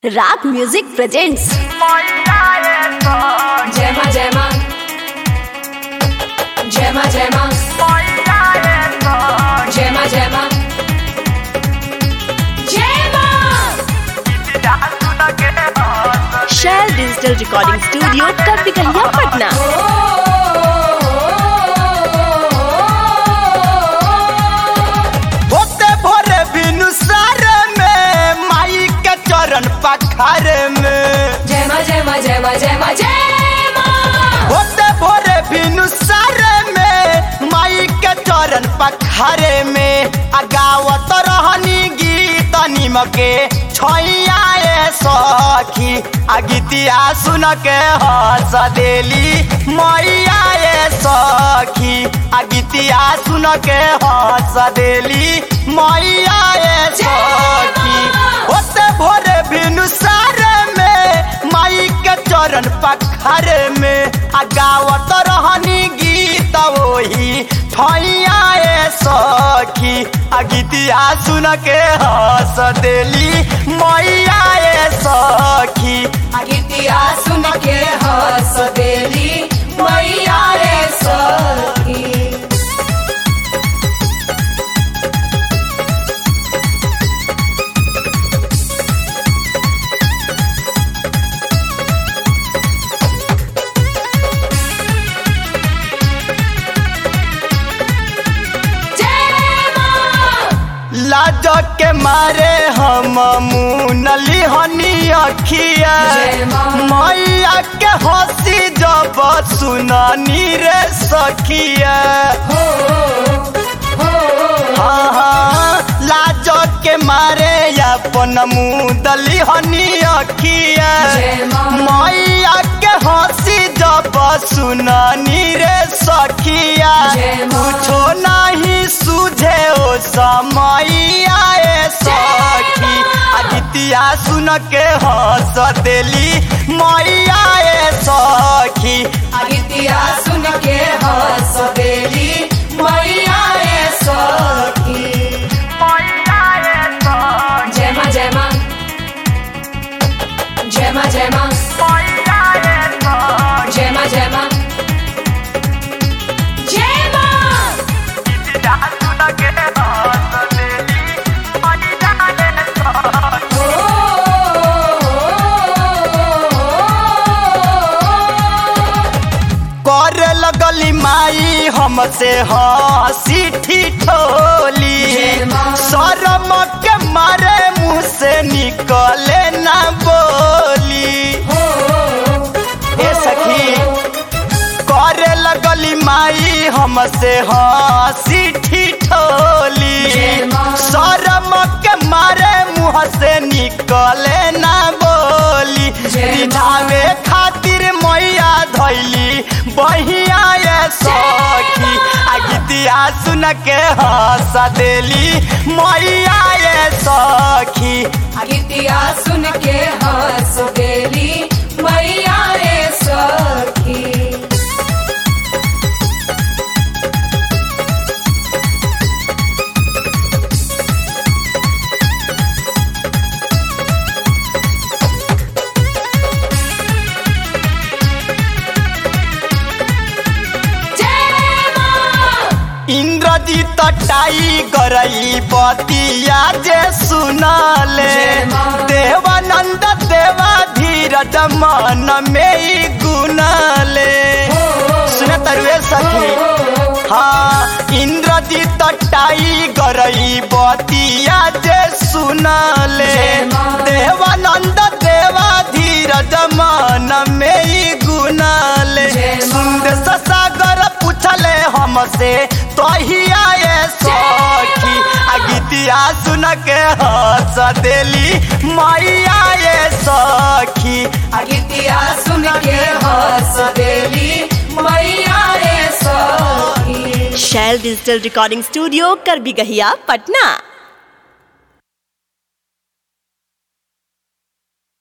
राग music presents जय मां जय मां जय मां जय मां जय मां जय मां जय मां शैल डिजिटल रिकॉर्डिंग स्टूडियो कपिकलिया पटना होते भोरे बिनु सारे में माई के चरण पखारे में जय मां जय मां जय मां जय मां जय मां होते भोरे बिनु सारे में माई के चरण पखारे में अगावत रहनी गीत निमके छैया ए सखी आ गीतिया सुन के हंस देली मैया ए सखी आ गीतिया सुन के हंस देली मैया ए सखी होते भोरे बिनु सारे में माई के चरण पखारे में आ गावत रहनी गीत वही ठैया ए सखी आ गीतिया सुन के हंस देली मैया ए सखी आ गीतिया सुन के हंस देली मैया रे सखी जय मां लाज के मारे हम मुनली हनी अखिया जय मां। मैया के हंसी जब सुननी रे सखिया हो हो हाँ, हाँ, लाज के मारे अपन मुदली हनी अखिया जय मां। मैया के हंसी जब सुननी रे सखिया जय मां। कुछो नहीं सूझे ओ समैया ए सखी अदितिया सुन के हंस देली मैया ए सखी आ गीतिया सुन के हंस देली मैया रे सखी जय मां जय मां जय मां जय मां जय मां जय मां जय मां करे लगली माई हमसे हंसी ठिठोली जय मां। शरम के मारे मुंह से निकले ना बोली ए सखी करे लगली माई हमसे हंसी ठिठोली जय मां। शरम के मारे मुंह से निकले ना बोली जय मां। रिझावे खातिर मैया धैली बहिया ये सखी आ गीतिया सुन के हंस देली मैया ये सखी आ गीतिया सुन के हंस देली मैया रे सखी जय मां इंद्रजीत टाइगर ई बतिया जे सुनले जय मां। देवानंद देवा धीरज मन में ई गुनले सुन तरुए सखी हाँ इंद्रजीत टाइगर ई बतिया जे सुनले जय मां। देवानंद देवा धीरज मन में ई गुनले जय मां। सुंदर सागर पूछले हमसे तहिया ये सखी आ गीतिया सुन के हंस देली मैया ये सखी आ गीतिया सुन के हंस देली मैया रे सखी शैल डिजिटल रिकॉर्डिंग स्टूडियो कर भी गहिया पटना